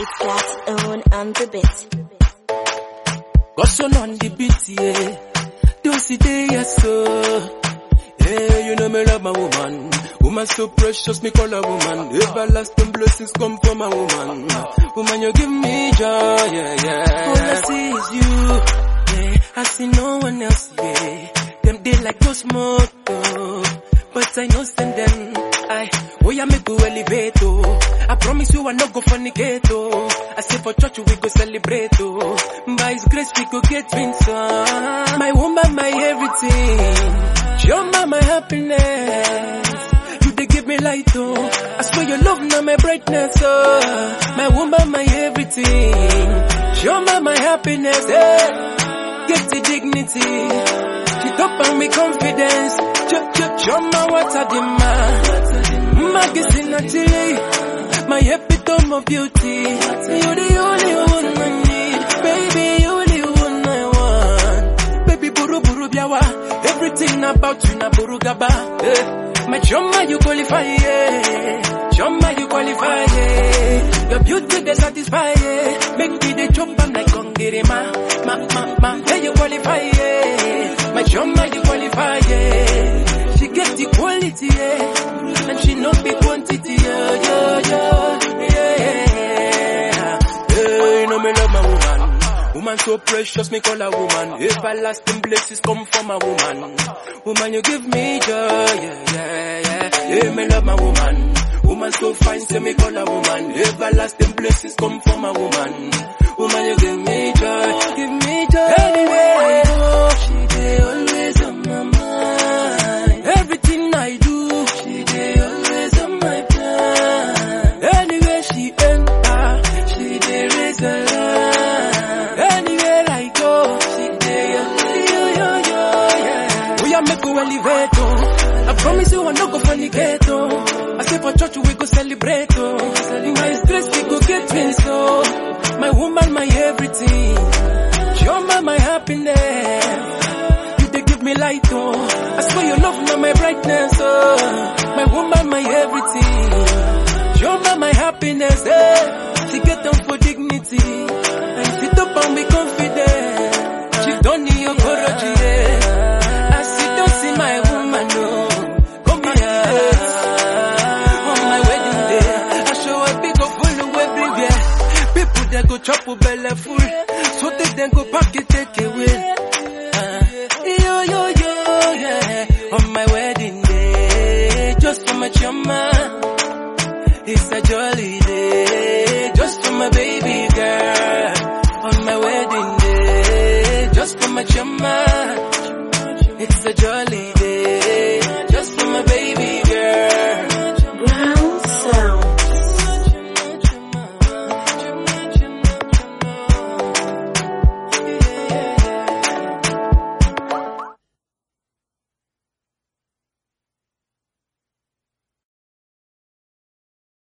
It's Black's own on the bit. Goson on the beat, yeah. Don't see day, yes, so. Yeah, you know me love my woman. Woman so precious, me call her woman. Everlasting blessings come from a woman. Woman, you give me joy, yeah, yeah. All I see is you, yeah. I see no one else, yeah. Them they like no smoke, oh. But I know send them, I, oh yeah, me go elevate, oh. I promise you I no go fornicate, oh. I say for church we go celebrate, oh. By His grace we go get wins, oh. My woman, my everything. Your mama, my happiness. You they give me light, oh. I swear your love now my brightness, oh. My woman, my everything. Your mama, my happiness, eh. Get the dignity. She top on me confidence. Ch ch choma wata di ma. Magazine actually. My epitome of beauty. You're the only one I need. Baby, you're the one I want. Baby, buru buru biawa. Everything about you na buru gaba. Eh. My choma you qualify, yeah. Choma you qualify, yeah. Your beauty they satisfy, yeah. Make me the chop and like Kongiri ma. Ma, ma, ma. Yeah, you qualify, yeah. My choma you qualify, yeah. She get the quality, yeah. And she know the quantity, yeah, yeah, yeah, yeah. Yeah, you know me love my woman. Woman so precious, me call her woman. Everlasting blessings come from a woman. Woman, you give me joy, yeah, yeah, yeah. Yeah, me love my woman. Woman so fine, say me call her woman. Everlasting blessings come from a woman. Woman, you give me joy, give me joy. Anywhere I go, she dey always on my mind. Everything I do, she dey always on my plan. Anywhere she enter, she dey raise the line. Anywhere I go, she dey yo yo yo yeah. We are make we elevate oh. I promise you I no go fornicate oh. I say for church we go celebrate oh. In my stress we go get wins oh. My woman, my everything. You're my, my happiness. You they give me light oh. I swear your love now my brightness oh. My woman, my everything. You're my, my happiness eh. She get down for dignity. And sit up and be confident. She don't need your courage yeah. I see don't see my woman no. Come here. On my wedding day, I show a big of full everywhere. People they go chop a belly full, so they then go pack it take away. Uh, yo yo yo yeah. On my wedding day, just for my chama. It's a jolly day, just for my baby girl. On my wedding day, just for my chama.